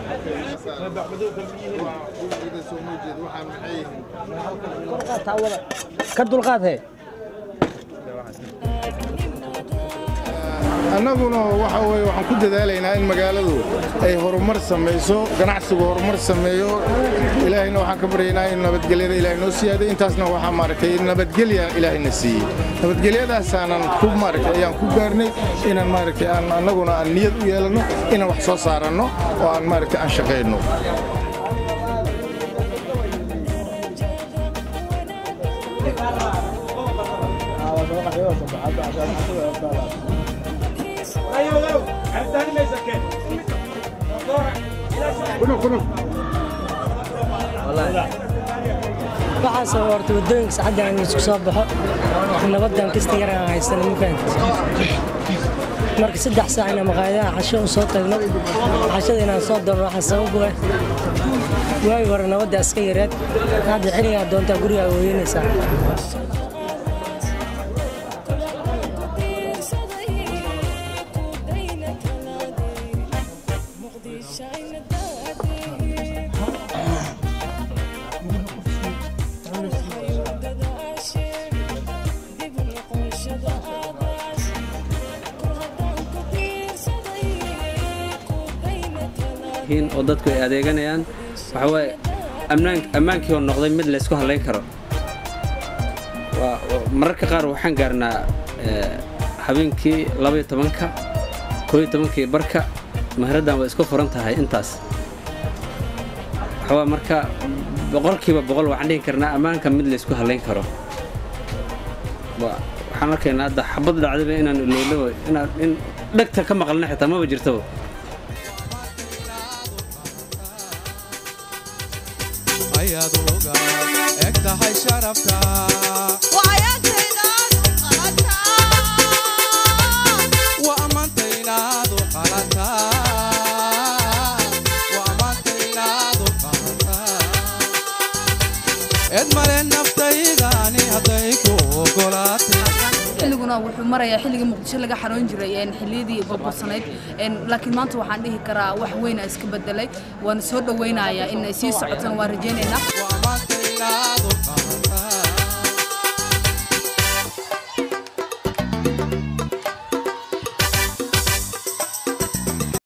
ka dulqaad he annaguna waxa weye waxaan ku dadaalaynaa in magaaladu ay horumar samayso ganacsigu horumar sameeyo ilaahayna waxaan ka baryaynaa in nabadgelyada ilaahay noo siyaaday intaasna waxaa maaragtay nabadgelya ilaahayna siiyey nabadgelyadaasaanan ku maaragtay ayaan ku gaarnay inaan maaragtay aan annaguna aan niyad u yeelanno inaan wax soo saaranno oo aan maaragtay aan shaqayno waxaasoo horta waddooyinka saacadda aan isku soo baxo nabaddan kasta yar aan haysana ma fahanti marka saddex saac inaan maqaayadaha casho u soo tagno cashada inaan soo doonno waxaa sabab u ah waagi hore nabadda iska yareed hadda xilligaa doontaa gurigaa weeyanaysaa oo dadku ay adeeganayaan waxa waaye ammaankii oo noqday mid laysku hallayn karo mararka qaar waxaan gaarnaa habeenkii labaiyo tobanka kooiyo tobankii barka mahraddan way isku furan tahay intaas waxawaa marka boqolkiiba boqol waxaan dhihi karnaa ammaanka mid laysku hallayn karo waxaan arkaynaa hadda xabad dhacdaba inaan ilowlo inaan in dhegta ka maqalna xitaa maba jirtaba ayaad uga eg tahay sharafta wa ammaantaynaadu qalataa wa ammaantaynaadu qalataa eed male naftaydani hadday ku ogolaatay xilliguna wuxuu marayaa xilligii muqdisho laga xaroon jiray xilliyadii burbursanayd laakiin maanta waxaan dhihi karaa wax weyn iska bedelay waana soo dhowaynayaa in ay sii socotaan waan rajaynaynaa